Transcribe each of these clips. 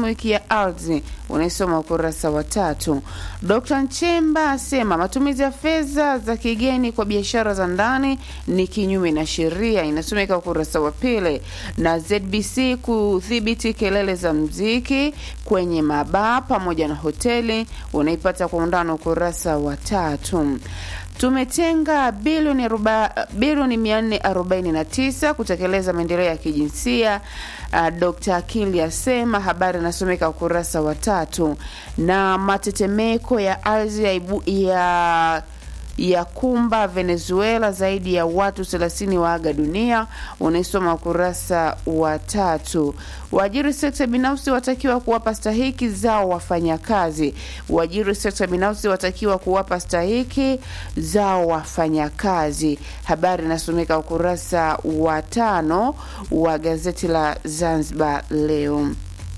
wiki ya ardhi, unaisoma ukurasa wa tatu. Dkt Nchemba asema matumizi ya fedha za kigeni kwa biashara za ndani ni kinyume na sheria, inasomeka ukurasa wa pili. Na ZBC kudhibiti kelele za mziki kwenye mabaa pamoja na hoteli, unaipata kwa undani ukurasa wa tatu. Tumetenga bilioni aroba- bilioni 449 kutekeleza maendeleo ya kijinsia. Uh, Dr. Akili asema habari inasomeka ukurasa wa tatu. Na matetemeko ya ardhi ya, ibu- ya ya kumba Venezuela, zaidi ya watu 30 waaga dunia, unaisoma ukurasa wa tatu. Waajiri sekta binafsi watakiwa kuwapa stahiki zao wafanyakazi. Waajiri sekta binafsi watakiwa kuwapa stahiki zao wafanyakazi. Habari inasomeka ukurasa wa tano wa gazeti la Zanzibar Leo.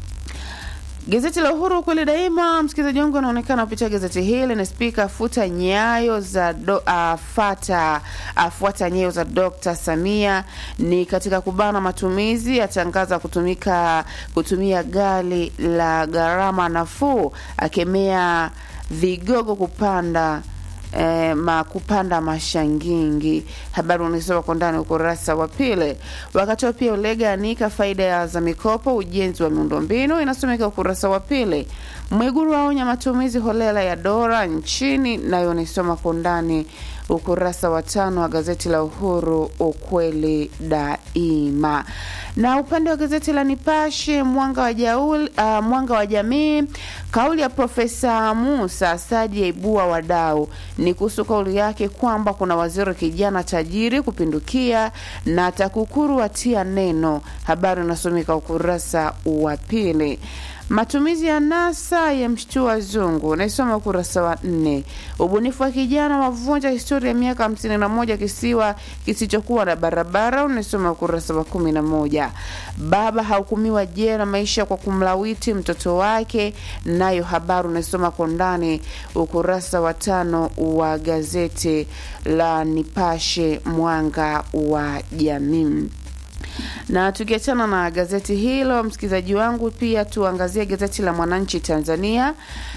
Gazeti la Uhuru kweli daima, msikilizaji wangu anaonekana kupitia gazeti hili na spika afuta nyayo za do, afata afuata nyayo za Dr. Samia ni katika kubana matumizi, atangaza kutumika kutumia gari la gharama nafuu, akemea vigogo kupanda eh, ma kupanda mashangingi. Habari unaisoma kwa ndani ukurasa wa pili. Wakati huo pia Ulega anika faida ya za mikopo ujenzi wa miundombinu inasomeka ukurasa wa pili. Mwiguru aonya matumizi holela ya dola nchini, nayo unaisoma kwa ndani ukurasa wa tano wa gazeti la Uhuru, ukweli daima. Na upande wa gazeti la Nipashe mwanga wa, jaul, uh, mwanga wa jamii, kauli ya Profesa Musa Asadi yaibua wadau. Ni kuhusu kauli yake kwamba kuna waziri kijana tajiri kupindukia na TAKUKURU atia neno. Habari unasomeka ukurasa wa pili. Matumizi ya NASA ya mshtua wazungu, naisoma ukurasa wa nne. Ubunifu wa kijana wavunja historia ya miaka hamsini na moja kisiwa kisichokuwa na barabara, unaisoma ukurasa wa kumi na moja. Baba hahukumiwa jela maisha kwa kumlawiti mtoto wake, nayo habari unaisoma kwa ndani ukurasa wa tano wa gazeti la Nipashe mwanga wa jamii na tukiachana na gazeti hilo, msikilizaji wangu, pia tuangazie gazeti la Mwananchi Tanzania.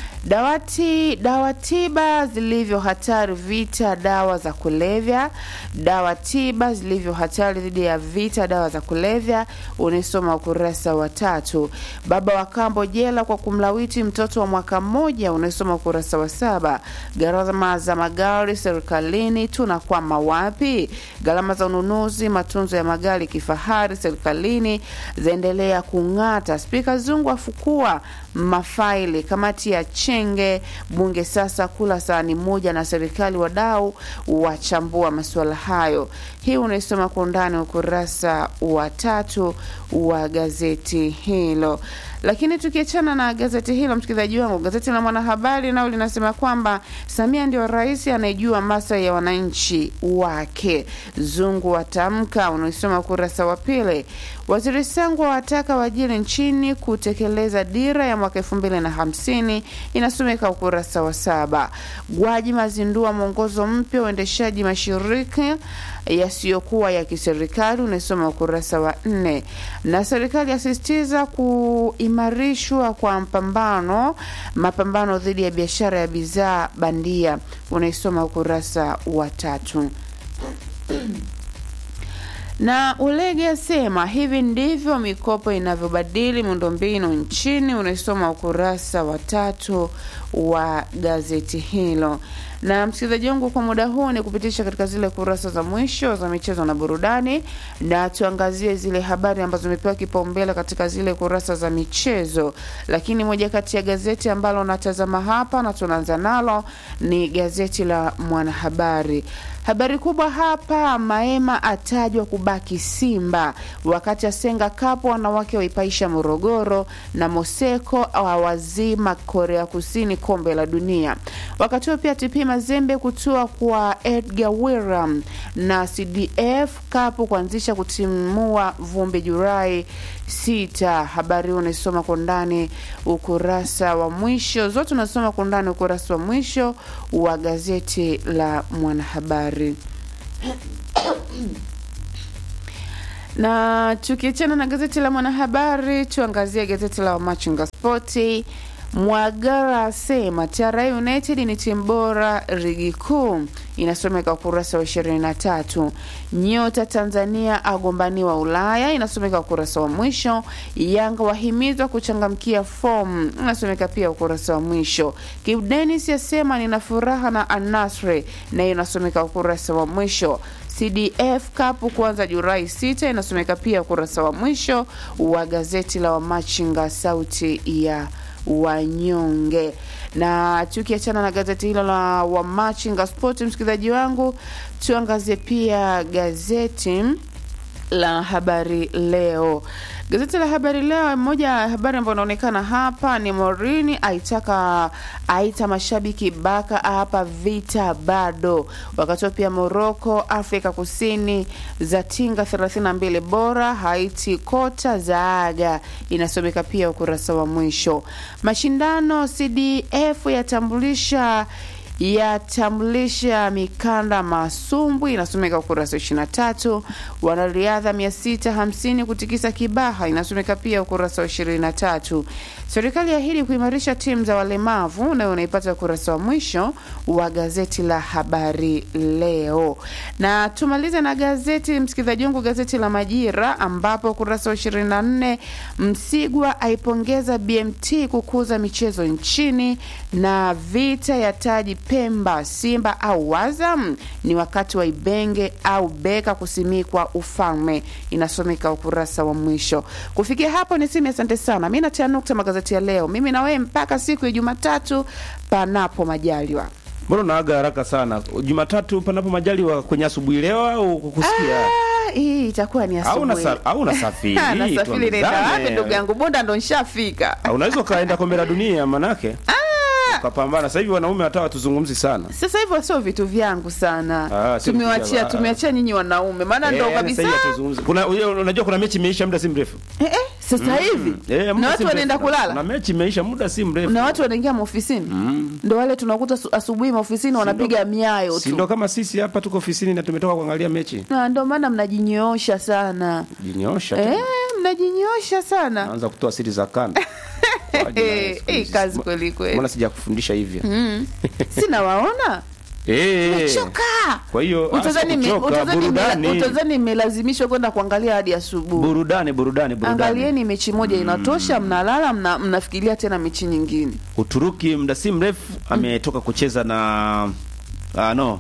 Dawati dawa tiba zilivyo hatari vita dawa za kulevya. Dawa tiba zilivyo hatari dhidi ya vita dawa za kulevya, unaisoma ukurasa wa tatu. Baba wa kambo jela kwa kumlawiti mtoto wa mwaka mmoja, unaisoma ukurasa wa saba. Gharama za magari serikalini tunakwama wapi? Gharama za ununuzi matunzo ya magari kifahari serikalini zaendelea kung'ata. Spika Zungu afukua mafaili kamati ya Chenge bunge sasa kula sahani moja na serikali, wadau wachambua masuala hayo. Hii unaisoma kwa undani ukurasa wa tatu wa gazeti hilo. Lakini tukiachana na gazeti hilo, msikilizaji wangu, gazeti la Mwanahabari nao linasema kwamba Samia ndio rais anayejua maslahi ya wananchi wake. Zungu atamka, unaisoma ukurasa wa pili. Waziri Sangwa wataka waajiri nchini kutekeleza dira ya mwaka elfu mbili na hamsini inasomeka ukurasa wa saba. Gwaji mazindua mwongozo mpya uendeshaji mashirika yasiyokuwa ya kiserikali unasoma ukurasa wa nne. Na serikali yasisitiza kuimarishwa kwa mpambano mapambano dhidi ya biashara ya bidhaa bandia unaisoma ukurasa wa tatu na Ulege asema hivi ndivyo mikopo inavyobadili miundombinu nchini, unaisoma ukurasa wa tatu wa gazeti hilo. Na msikilizaji wangu, kwa muda huu ni kupitisha katika zile kurasa za mwisho za michezo na burudani, na tuangazie zile habari ambazo zimepewa kipaumbele katika zile kurasa za michezo. Lakini moja kati ya gazeti ambalo natazama hapa na tunaanza nalo ni gazeti la Mwanahabari. Habari kubwa hapa, Maema atajwa kubaki Simba, wakati Asenga Cup wanawake waipaisha Morogoro, na Moseko awazima Korea Kusini kombe la dunia. Wakati huo pia TP Mazembe kutua kwa Edgar William na CDF Cup kuanzisha kutimua vumbi Julai sita. Habari hiyo unaisoma kwa ndani ukurasa wa mwisho, zote unasoma kwa ndani ukurasa wa mwisho wa gazeti la Mwanahabari. Na tukiachana na gazeti la Mwanahabari, tuangazie gazeti la Wamachinga Spoti. Mwagara asema TRA United ni timu bora ligi kuu, inasomeka ukurasa wa ishirini na tatu. Nyota Tanzania agombaniwa Ulaya, inasomeka ukurasa wa mwisho. Yanga wahimizwa kuchangamkia fomu, inasomeka pia ukurasa wa mwisho. Kibu Denis asema nina furaha na Anasre, nayo inasomeka ukurasa wa mwisho. CDF Cup kuanza Julai 6 inasomeka pia ukurasa wa mwisho wa gazeti la Wamachinga sauti ya wanyonge. Na tukiachana na gazeti hilo la Wamachinga Sport, msikilizaji wangu, tuangazie pia gazeti la Habari Leo. Gazeti la Habari Leo, moja ya habari ambayo inaonekana hapa ni Morini aitaka aita mashabiki baka hapa vita bado. Wakati pia Moroko, Afrika Kusini za tinga 32 bora, Haiti kota zaaga, inasomeka pia ukurasa wa mwisho. Mashindano CDF yatambulisha yatambulisha mikanda masumbwi inasomeka ukurasa wa 23. Wanariadha 650 kutikisa Kibaha inasomeka pia ukurasa wa 23. Serikali yaahidi kuimarisha timu za walemavu, nayo unaipata ukurasa wa mwisho wa gazeti la Habari Leo. Na tumalize na gazeti msikilizaji wangu, gazeti la Majira ambapo ukurasa wa 24, Msigwa aipongeza BMT kukuza michezo nchini, na vita ya taji Pemba, Simba au Azam ni wakati wa Ibenge au Beka kusimikwa ufalme, inasomeka ukurasa wa mwisho. Kufikia hapo ni simi, asante sana. Mi natia nukta magazeti ya leo, mimi na wewe mpaka siku ya Jumatatu panapo majaliwa. Mbona unaaga haraka sana? Jumatatu panapo majaliwa kwenye asubuhi leo au kukusikia? Ah, hii itakuwa ni Au asubuhi. unasa- au unasafiri? Ah, nasafiri nenda tuambizane. wapi ndugu yangu, boda ndo nshafika. Ah, Unaweza ukaenda kombe la dunia manake. Ukapambana. Sasa hivi wanaume hata watuzungumzi sana. Sasa hivyo sio vitu vyangu sana, Ah, sio vitu tumewachia vyako. Ah. tumeachia nyinyi wanaume, maana ndo Eh, kabisa sasa hivi hatuzungumzi. Kuna unajua kuna mechi imeisha muda si mrefu. eh, eh, sasa hivi Eh, muda na si watu mrefu. wanaenda Kuna kulala mechi imeisha muda si mrefu. na watu wanaingia maofisini ndo wale tunakuta su- asubuhi maofisini wanapiga miayo Si ndo tu, kama sisi hapa tuko ofisini na tumetoka kuangalia mechi. na ndo maana mnajinyoosha sana Jinyosha. eh, tu. mnajinyoosha sana Naanza kutoa siri za kanda. Waje na Eh, siku eh, hizi. kazi kweli kweli. Mbona sijakufundisha hivyo? sina waona Eh. choka Kwa hiyo ah, utazani me- sikuchoka, utazani me- burudani. utazani mmelazimishwa kwenda kuangalia hadi asubuhi burudani burudani burudani. angalieni mechi moja inatosha mnalala mna, mnafikiria tena mechi nyingine Uturuki muda si mrefu ametoka kucheza na ah, no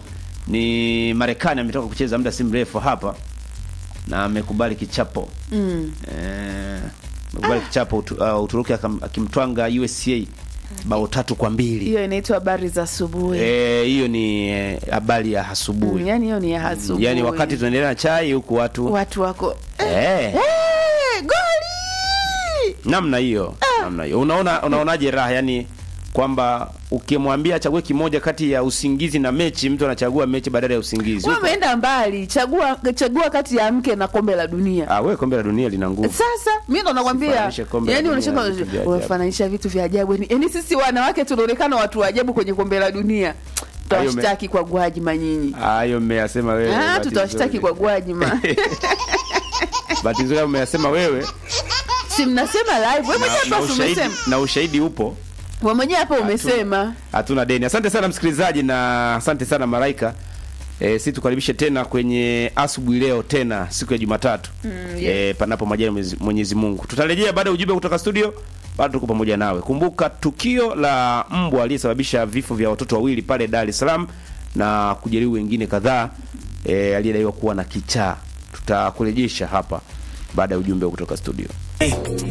ni Marekani ametoka kucheza muda si mrefu hapa na amekubali kichapo mm. eh, amekubali kichapo utu, uh, Uturuki akam- akimtwanga USA bao tatu kwa mbili. hiyo inaitwa habari za asubuhi Eh, hiyo ni eh, habari ya asubuhi. Mm, yani hiyo ni ya asubuhi Yaani wakati tunaendelea na chai huku watu watu wako eh, Eh, goli namna hiyo namna hiyo unaona unaonaje raha yani kwamba ukimwambia achague kimoja kati ya usingizi na mechi mtu anachagua mechi badala ya usingizi wewe umeenda mbali chagua chagua kati ya mke na kombe la dunia ah wewe kombe la dunia lina nguvu sasa mi ndo nakwambia Usifananishe kombe la yani dunia unashaka na vitu vya ajabu. unafananisha vitu vya ajabu yani yani sisi wanawake tunaonekana watu wa ajabu kwenye kombe la dunia Hayo me- tutawashtaki kwa gwajima nyinyi hayo mmeyasema wewe Ah, bahati tutawashtaki nzuri. kwa gwajima bahati nzuri mmeyasema wewe si mnasema live wewe na, mwenyewe na, hapa ushahidi, umesema na ushahidi upo wewe mwenyewe hapa umesema hatuna deni asante sana msikilizaji na asante sana malaika E, si tukaribishe tena kwenye asubuhi leo tena siku ya Jumatatu mm, yes. e, panapo majaliwa Mwenyezi- Mwenyezi Mungu. Tutarejea baada ya ujumbe kutoka studio, bado tuko pamoja nawe. Kumbuka tukio la mbwa aliyesababisha vifo vya watoto wawili pale Dar es Salaam na kujeruhi wengine kadhaa e, aliyedaiwa kuwa na kichaa. Tutakurejesha hapa baada ya ujumbe kutoka studio.